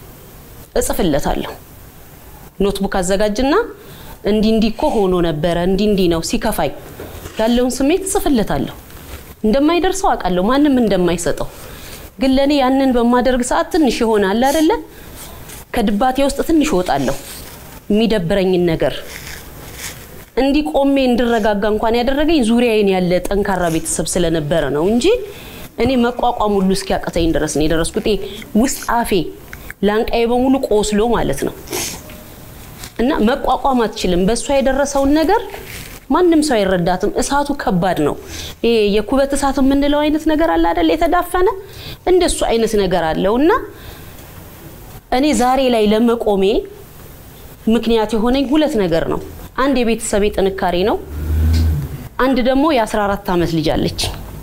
እጽፍለታለሁ። ኖትቡክ አዘጋጅና እንዲህ እንዲህ እኮ ሆኖ ነበረ፣ እንዲህ እንዲህ ነው ሲከፋኝ ያለውን ስሜት እጽፍለታለሁ። እንደማይደርሰው አውቃለሁ፣ ማንም እንደማይሰጠው። ግን ለእኔ ያንን በማደርግ ሰዓት ትንሽ ይሆናል አይደለ? ከድባቴ ውስጥ ትንሽ እወጣለሁ። የሚደብረኝን ነገር እንዲህ ቆሜ እንድረጋጋ እንኳን ያደረገኝ ዙሪያዬን ያለ ጠንካራ ቤተሰብ ስለነበረ ነው እንጂ እኔ መቋቋም ሁሉ እስኪያቅተኝ ድረስ ነው የደረስኩት። ይሄ ውስጥ አፌ ላንቃዬ በሙሉ ቆስሎ ማለት ነው እና መቋቋም አትችልም። በእሷ የደረሰውን ነገር ማንም ሰው አይረዳትም። እሳቱ ከባድ ነው። ይሄ የኩበት እሳት የምንለው አይነት ነገር አለ አይደል? የተዳፈነ እንደሱ አይነት ነገር አለው እና እኔ ዛሬ ላይ ለመቆሜ ምክንያት የሆነኝ ሁለት ነገር ነው። አንድ የቤተሰቤ ጥንካሬ ነው። አንድ ደግሞ የ14 ዓመት ልጅ አለች።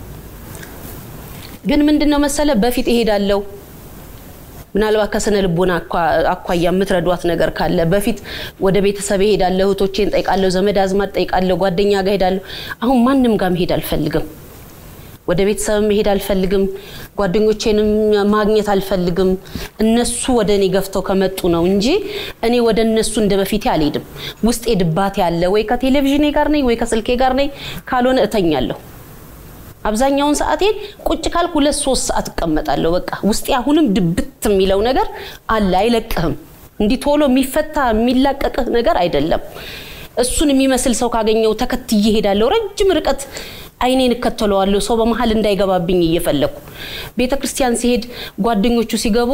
ግን ምንድነው መሰለ በፊት እሄዳለሁ ምናልባት ከስነ ልቦና አኳያ የምትረዷት ነገር ካለ በፊት ወደ ቤተሰብ እሄዳለሁ፣ እህቶቼን ጠይቃለሁ፣ ዘመድ አዝማድ ጠይቃለሁ፣ ጓደኛ ጋር ሄዳለሁ። አሁን ማንም ጋር መሄድ አልፈልግም። ወደ ቤተሰብ መሄድ አልፈልግም። ጓደኞቼንም ማግኘት አልፈልግም። እነሱ ወደ እኔ ገፍተው ከመጡ ነው እንጂ እኔ ወደ እነሱ እንደ በፊቴ አልሄድም። ውስጤ ድባቴ አለ። ወይ ከቴሌቪዥኔ ጋር ነኝ፣ ወይ ከስልኬ ጋር ነኝ። ካልሆነ እተኛለሁ። አብዛኛውን ሰዓቴን ቁጭ ካልኩ ሁለት ሶስት ሰዓት እቀመጣለሁ። በቃ ውስጤ አሁንም ድብት የሚለው ነገር አለ፣ አይለቅህም። እንዲህ ቶሎ የሚፈታ የሚላቀቅህ ነገር አይደለም። እሱን የሚመስል ሰው ካገኘው ተከትዬ ሄዳለሁ። ረጅም ርቀት አይኔን እከተለዋለሁ፣ ሰው በመሀል እንዳይገባብኝ እየፈለግኩ። ቤተ ክርስቲያን ሲሄድ ጓደኞቹ ሲገቡ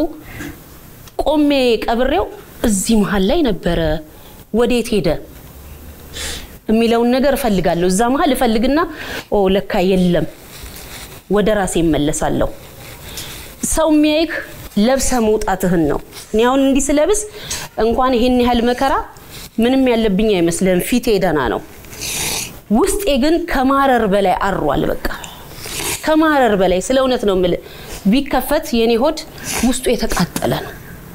ቆሜ ቀብሬው እዚህ መሀል ላይ ነበረ፣ ወዴት ሄደ የሚለውን ነገር እፈልጋለሁ። እዛ መሀል እፈልግና ኦ ለካ የለም፣ ወደ ራሴ እመለሳለሁ። ሰው የሚያይክ ለብሰ መውጣትህን ነው። እኔ አሁን እንዲህ ስለብስ እንኳን ይሄን ያህል መከራ ምንም ያለብኝ አይመስልህም። ፊቴ ደህና ነው። ውስጤ ግን ከማረር በላይ አሯል። በቃ ከማረር በላይ ስለ እውነት ነው የምልህ። ቢከፈት የኔ ሆድ ውስጡ የተቃጠለ ነው።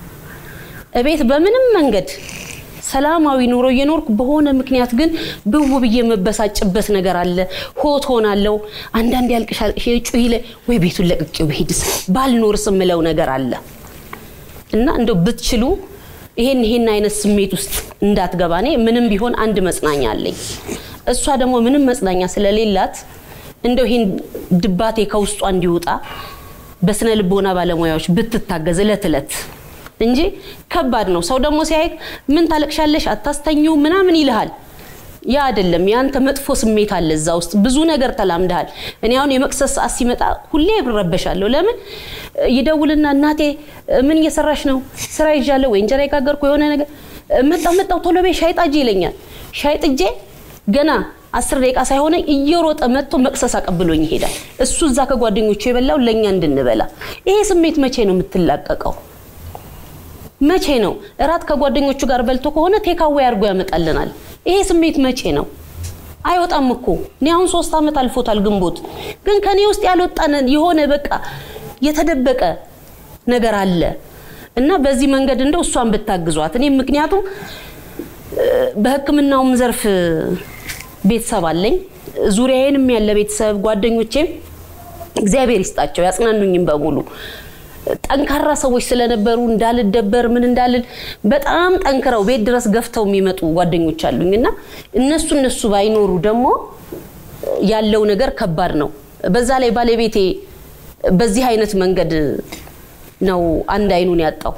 እቤት በምንም መንገድ ሰላማዊ ኑሮ እየኖርኩ በሆነ ምክንያት ግን ብው ብዬ የምበሳጭበት ነገር አለ። ሆት ሆናለሁ። አንዳንድ ያልቅሻል ጩሂ ላይ ወይ ቤቱን ለቅቄው ብሄድስ ባልኖርስ የምለው ነገር አለ እና እንደው ብትችሉ ይሄን ይሄን አይነት ስሜት ውስጥ እንዳትገባ። እኔ ምንም ቢሆን አንድ መጽናኛ አለኝ። እሷ ደግሞ ምንም መጽናኛ ስለሌላት እንደው ይሄን ድባቴ ከውስጧ እንዲወጣ በስነ ልቦና ባለሙያዎች ብትታገዝ እለት እለት እንጂ ከባድ ነው። ሰው ደግሞ ሲያይክ ምን ታለቅሻለሽ አታስተኙ ምናምን ይልሃል። ያ አይደለም። ያንተ መጥፎ ስሜት አለ እዛ ውስጥ ብዙ ነገር ተላምደሃል። እኔ አሁን የመቅሰስ ሰዓት ሲመጣ ሁሌ እረበሻለሁ። ለምን ይደውልና እናቴ ምን እየሰራሽ ነው? ስራ ይዣለሁ ወይ እንጀራ የጋገርኩ የሆነ ነገር መጣው መጣው ቶሎ ቤት ሻይ ጣጂ ይለኛል። ሻይ ጥጄ ገና አስር ደቂቃ ሳይሆነኝ እየሮጠ መጥቶ መቅሰስ አቀብሎኝ ይሄዳል። እሱ እዛ ከጓደኞቹ የበላው ለእኛ እንድንበላ። ይሄ ስሜት መቼ ነው የምትላቀቀው? መቼ ነው እራት ከጓደኞቹ ጋር በልቶ ከሆነ ቴካዌ አድርጎ ያመጣልናል። ይሄ ስሜት መቼ ነው? አይወጣም እኮ እኔ አሁን ሶስት ዓመት አልፎታል ግንቦት፣ ግን ከኔ ውስጥ ያልወጣ የሆነ በቃ የተደበቀ ነገር አለ እና በዚህ መንገድ እንደው እሷን ብታግዟት እኔ ምክንያቱም በሕክምናውም ዘርፍ ቤተሰብ አለኝ ዙሪያዬንም ያለ ቤተሰብ ጓደኞቼም እግዚአብሔር ይስጣቸው ያጽናኑኝም በሙሉ ጠንካራ ሰዎች ስለነበሩ እንዳልደበር ምን እንዳልል በጣም ጠንክረው ቤት ድረስ ገፍተው የሚመጡ ጓደኞች አሉኝ እና እነሱ እነሱ ባይኖሩ ደግሞ ያለው ነገር ከባድ ነው። በዛ ላይ ባለቤቴ በዚህ አይነት መንገድ ነው አንድ አይኑን ያጣው።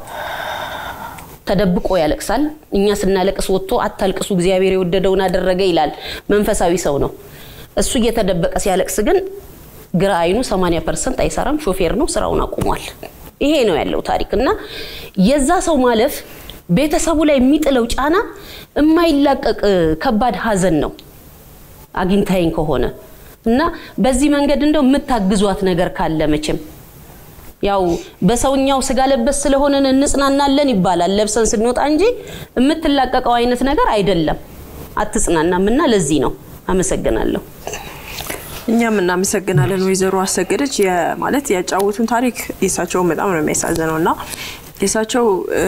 ተደብቆ ያለቅሳል። እኛ ስናለቅስ ወጥቶ አታልቅሱ እግዚአብሔር የወደደውን አደረገ ይላል። መንፈሳዊ ሰው ነው። እሱ እየተደበቀ ሲያለቅስ ግን ግራ አይኑ 80 ፐርሰንት አይሰራም። ሾፌር ነው፣ ስራውን አቁሟል። ይሄ ነው ያለው ታሪክ እና የዛ ሰው ማለፍ ቤተሰቡ ላይ የሚጥለው ጫና የማይላቀቅ ከባድ ሀዘን ነው አግኝታይን ከሆነ እና በዚህ መንገድ እንደው የምታግዟት ነገር ካለ መቼም ያው በሰውኛው ስጋ ለበስ ስለሆነን እንጽናናለን ይባላል ለብሰን ስንወጣ እንጂ የምትላቀቀው አይነት ነገር አይደለም። አትጽናናም እና ለዚህ ነው። አመሰግናለሁ። እኛም እናመሰግናለን ወይዘሮ አሰገደች ማለት ያጫወቱን ታሪክ የእሳቸውን በጣም ነው የሚያሳዝነው እና የእሳቸው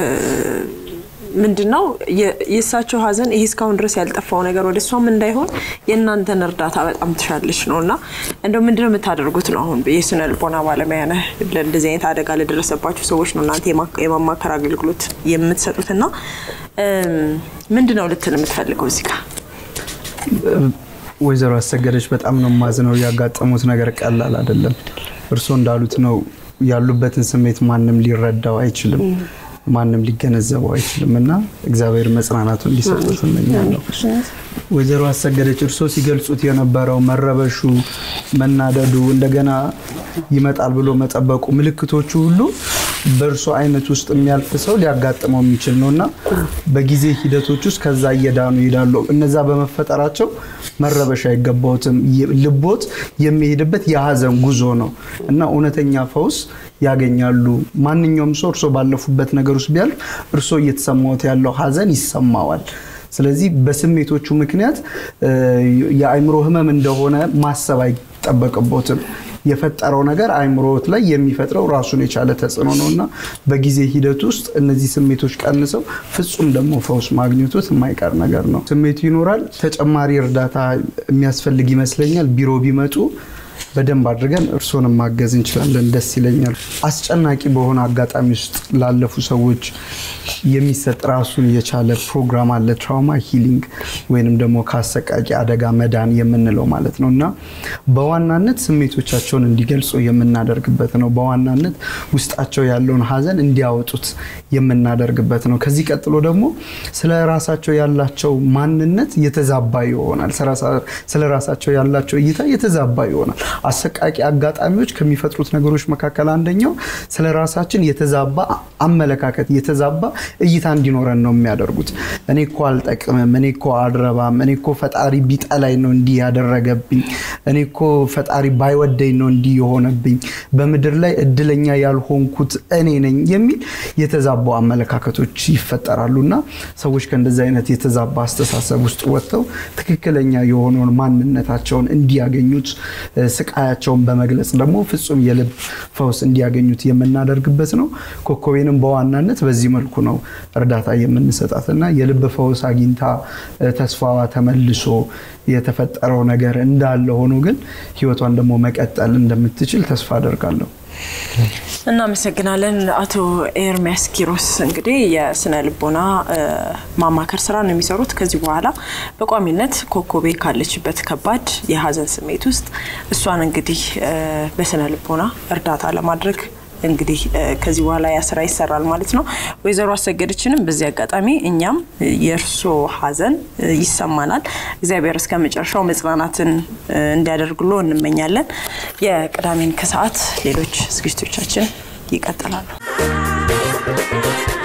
ምንድን ነው የእሳቸው ሀዘን ይሄ እስካሁን ድረስ ያልጠፋው ነገር ወደ እሷም እንዳይሆን የእናንተን እርዳታ በጣም ትሻለች ነው እና እንደው ምንድን ነው የምታደርጉት ነው አሁን የስነ ልቦና ባለሙያ ነህ ለእንደዚህ አይነት አደጋ ለደረሰባቸው ሰዎች ነው እናንተ የማማከር አገልግሎት የምትሰጡት እና ምንድን ነው ልትል የምትፈልገው እዚህ ጋር ወይዘሮ አሰገደች በጣም ነው ማዝነው። ያጋጠሙት ነገር ቀላል አይደለም። እርስዎ እንዳሉት ነው ያሉበትን ስሜት ማንም ሊረዳው አይችልም፣ ማንም ሊገነዘበው አይችልም እና እግዚአብሔር መጽናናቱን እንዲሰጡት እመኛለሁ። ወይዘሮ አሰገደች እርስዎ ሲገልጹት የነበረው መረበሹ፣ መናደዱ፣ እንደገና ይመጣል ብሎ መጠበቁ ምልክቶቹ ሁሉ በእርሶ አይነት ውስጥ የሚያልፍ ሰው ሊያጋጥመው የሚችል ነው እና በጊዜ ሂደቶች ውስጥ ከዛ እየዳኑ ይሄዳሉ። እነዛ በመፈጠራቸው መረበሽ አይገባዎትም። ልቦት የሚሄድበት የሀዘን ጉዞ ነው እና እውነተኛ ፈውስ ያገኛሉ። ማንኛውም ሰው እርሶ ባለፉበት ነገር ውስጥ ቢያልፍ እርሶ እየተሰማዎት ያለው ሀዘን ይሰማዋል። ስለዚህ በስሜቶቹ ምክንያት የአእምሮ ህመም እንደሆነ ማሰብ አይጠበቅቦትም። የፈጠረው ነገር አእምሮት ላይ የሚፈጥረው ራሱን የቻለ ተጽዕኖ ነው እና በጊዜ ሂደት ውስጥ እነዚህ ስሜቶች ቀንሰው ፍጹም ደግሞ ፈውስ ማግኘቶት የማይቀር ነገር ነው። ስሜቱ ይኖራል። ተጨማሪ እርዳታ የሚያስፈልግ ይመስለኛል። ቢሮ ቢመጡ በደንብ አድርገን እርሶንም ማገዝ እንችላለን። ደስ ይለኛል። አስጨናቂ በሆነ አጋጣሚ ውስጥ ላለፉ ሰዎች የሚሰጥ ራሱን የቻለ ፕሮግራም አለ። ትራውማ ሂሊንግ ወይንም ደግሞ ከአሰቃቂ አደጋ መዳን የምንለው ማለት ነው እና በዋናነት ስሜቶቻቸውን እንዲገልጹ የምናደርግበት ነው። በዋናነት ውስጣቸው ያለውን ሀዘን እንዲያወጡት የምናደርግበት ነው። ከዚህ ቀጥሎ ደግሞ ስለ ራሳቸው ያላቸው ማንነት የተዛባ ይሆናል። ስለ ራሳቸው ያላቸው እይታ የተዛባ ይሆናል። አሰቃቂ አጋጣሚዎች ከሚፈጥሩት ነገሮች መካከል አንደኛው ስለ ራሳችን የተዛባ አመለካከት፣ የተዛባ እይታ እንዲኖረን ነው የሚያደርጉት። እኔ እኮ አልጠቅምም፣ እኔ እኮ አልረባም፣ እኔ እኮ ፈጣሪ ቢጠላኝ ነው እንዲህ ያደረገብኝ፣ እኔ እኮ ፈጣሪ ባይወደኝ ነው እንዲህ የሆነብኝ፣ በምድር ላይ እድለኛ ያልሆንኩት እኔ ነኝ የሚል የተዛባ አመለካከቶች ይፈጠራሉ እና ሰዎች ከእንደዚህ አይነት የተዛባ አስተሳሰብ ውስጥ ወጥተው ትክክለኛ የሆነውን ማንነታቸውን እንዲያገኙት ስቃያቸውን በመግለጽ ደግሞ ፍጹም የልብ ፈውስ እንዲያገኙት የምናደርግበት ነው። ኮከቤንም በዋናነት በዚህ መልኩ ነው እርዳታ የምንሰጣት እና የልብ ፈውስ አግኝታ ተስፋዋ ተመልሶ የተፈጠረው ነገር እንዳለ ሆኖ ግን ህይወቷን ደግሞ መቀጠል እንደምትችል ተስፋ አደርጋለሁ። እናመሰግናለን አቶ ኤርሚያስ ኪሮስ። እንግዲህ የስነ ልቦና ማማከር ስራ ነው የሚሰሩት። ከዚህ በኋላ በቋሚነት ኮከቤ ካለችበት ከባድ የሀዘን ስሜት ውስጥ እሷን እንግዲህ በስነ ልቦና እርዳታ ለማድረግ እንግዲህ ከዚህ በኋላ ያ ስራ ይሰራል ማለት ነው። ወይዘሮ አሰገደችንም በዚህ አጋጣሚ እኛም የእርሶ ሀዘን ይሰማናል። እግዚአብሔር እስከ መጨረሻው መጽናናትን እንዲያደርግሎ እንመኛለን። የቅዳሜን ከሰዓት ሌሎች ዝግጅቶቻችን ይቀጥላሉ።